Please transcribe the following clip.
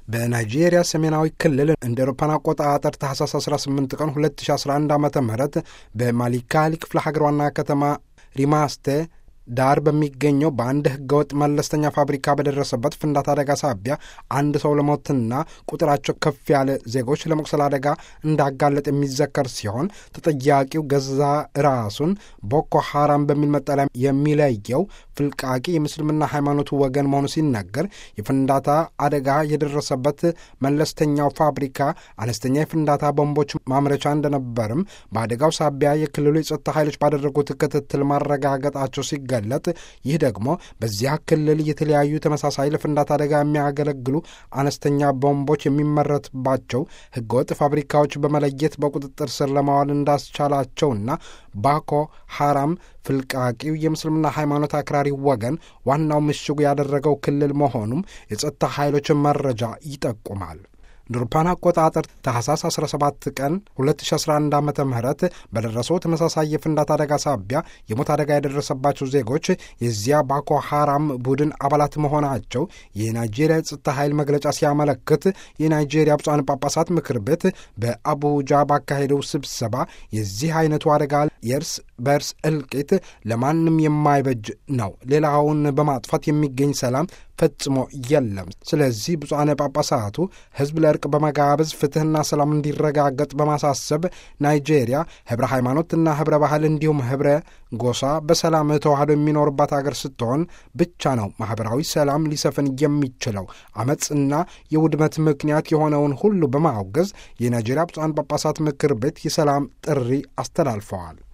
በናይጄሪያ ሰሜናዊ ክልል እንደ አውሮፓውያን አቆጣጠር ታህሳስ 18 ቀን 2011 ዓ ም በማሊካሊ ክፍለ ሀገር ዋና ከተማ ሪማስቴ ዳር በሚገኘው በአንድ ህገወጥ መለስተኛ ፋብሪካ በደረሰበት ፍንዳታ አደጋ ሳቢያ አንድ ሰው ለሞትና ቁጥራቸው ከፍ ያለ ዜጎች ለመቁሰል አደጋ እንዳጋለጥ የሚዘከር ሲሆን ተጠያቂው ገዛ ራሱን ቦኮ ሐራም በሚል መጠሪያ የሚለየው ፍልቃቂ የምስልምና ሃይማኖቱ ወገን መሆኑ ሲነገር የፍንዳታ አደጋ የደረሰበት መለስተኛው ፋብሪካ አነስተኛ የፍንዳታ ቦምቦች ማምረቻ እንደነበርም በአደጋው ሳቢያ የክልሉ የጸጥታ ኃይሎች ባደረጉት ክትትል ማረጋገጣቸው ሲገ ገለጥ ይህ ደግሞ በዚያ ክልል የተለያዩ ተመሳሳይ ለፍንዳታ አደጋ የሚያገለግሉ አነስተኛ ቦምቦች የሚመረትባቸው ህገወጥ ፋብሪካዎች በመለየት በቁጥጥር ስር ለማዋል እንዳስቻላቸውና ባኮ ሐራም ፍልቃቂው የምስልምና ሃይማኖት አክራሪ ወገን ዋናው ምሽጉ ያደረገው ክልል መሆኑም የጸጥታ ኃይሎችን መረጃ ይጠቁማል። ድርፓን አቆጣጠር ታህሳስ 17 ቀን 2011 ዓ ም በደረሰው ተመሳሳይ የፍንዳታ አደጋ ሳቢያ የሞት አደጋ የደረሰባቸው ዜጎች የዚያ ባኮ ሐራም ቡድን አባላት መሆናቸው የናይጄሪያ የጸጥታ ኃይል መግለጫ ሲያመለክት የናይጄሪያ ብፁዓን ጳጳሳት ምክር ቤት በአቡጃ ባካሄደው ስብሰባ የዚህ አይነቱ አደጋ የእርስ በእርስ እልቂት ለማንም የማይበጅ ነው፣ ሌላውን በማጥፋት የሚገኝ ሰላም ፈጽሞ የለም። ስለዚህ ብፁዓነ ጳጳሳቱ ሕዝብ ለእርቅ በመጋበዝ ፍትሕና ሰላም እንዲረጋገጥ በማሳሰብ ናይጄሪያ ህብረ ሃይማኖትና ህብረ ባህል እንዲሁም ህብረ ጎሳ በሰላም ተዋህዶ የሚኖርባት አገር ስትሆን ብቻ ነው ማኅበራዊ ሰላም ሊሰፍን የሚችለው። አመፅና የውድመት ምክንያት የሆነውን ሁሉ በማውገዝ የናይጄሪያ ብፁዓን ጳጳሳት ምክር ቤት የሰላም ጥሪ አስተላልፈዋል።